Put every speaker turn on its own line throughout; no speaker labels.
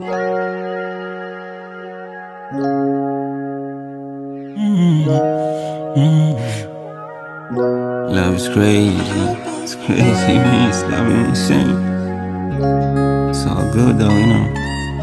Love is crazy. It's crazy, man. It's driving me insane. It's all good though, you know.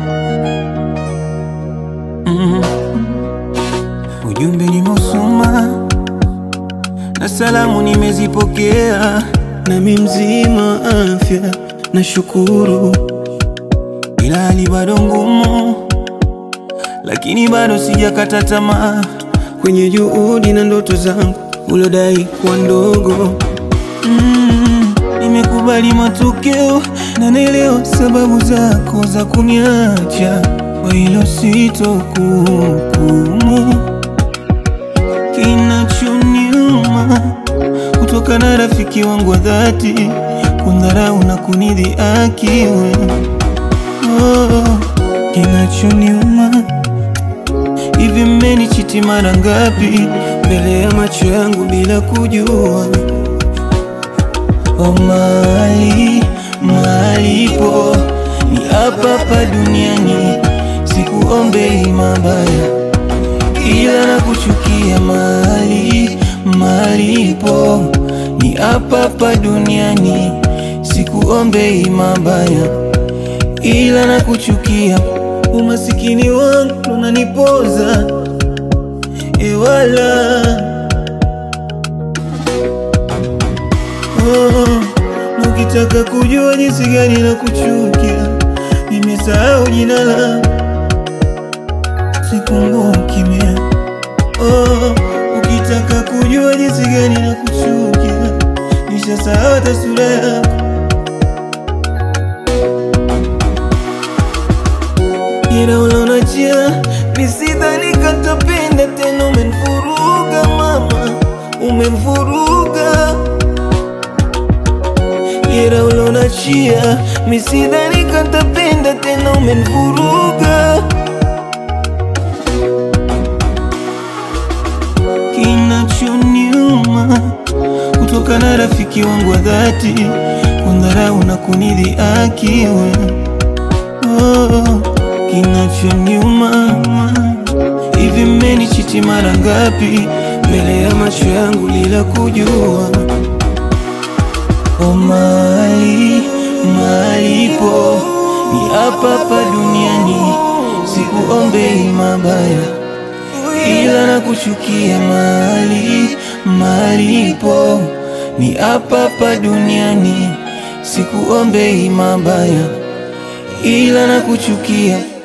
Mm. Ujumbe nimeusoma na salamu nimezipokea, nami mzima afya na shukuru, ila hali bado ngumu, lakini bado sijakata tamaa kwenye juhudi na ndoto zangu ulodai kuwa ndogo. Mm, nimekubali matokeo na naelewa sababu zako za kuniacha, kwa hilo sitokuhukumu. Kinachoniuma kutoka na rafiki wangu wa dhati kundharau na kunidhihaki wewe. Oh, kinachoniuma hivi, mmenichiti mara ngapi mbele ya macho yangu bila kujua? Oh, mali malipo ni hapa hapa duniani, sikuombei mabaya ila na kuchukia mali malipo ni hapa hapa duniani, sikuombei mabaya ila na kuchukia. Umasikini wangu unanipoza ewala oh, na ukitaka kujua jinsi gani na kuchukia, nimesahau jina langu sikumbuki mie. Oh, ukitaka kujua jinsi gani na kuchukia, nishasahau hata sura yako. Ila ulonachia nisidhani katapenda tena, umenivuruga mama, umenivuruga. Ila ulonachia misidhani katapenda tena, umenivuruga. Kinachoniuma kutoka na rafiki wangu wa dhati kundharau na kunidhihaki wewe. Oh, kinachoniuma hivi, mmenichiti mara ngapi mbele ya macho yangu bila kujua? Oh, mali malipo ni hapa hapa duniani, sikuombei mabaya ila na kuchukia mali malipo ni hapa hapa duniani, sikuombei mabaya ila na kuchukia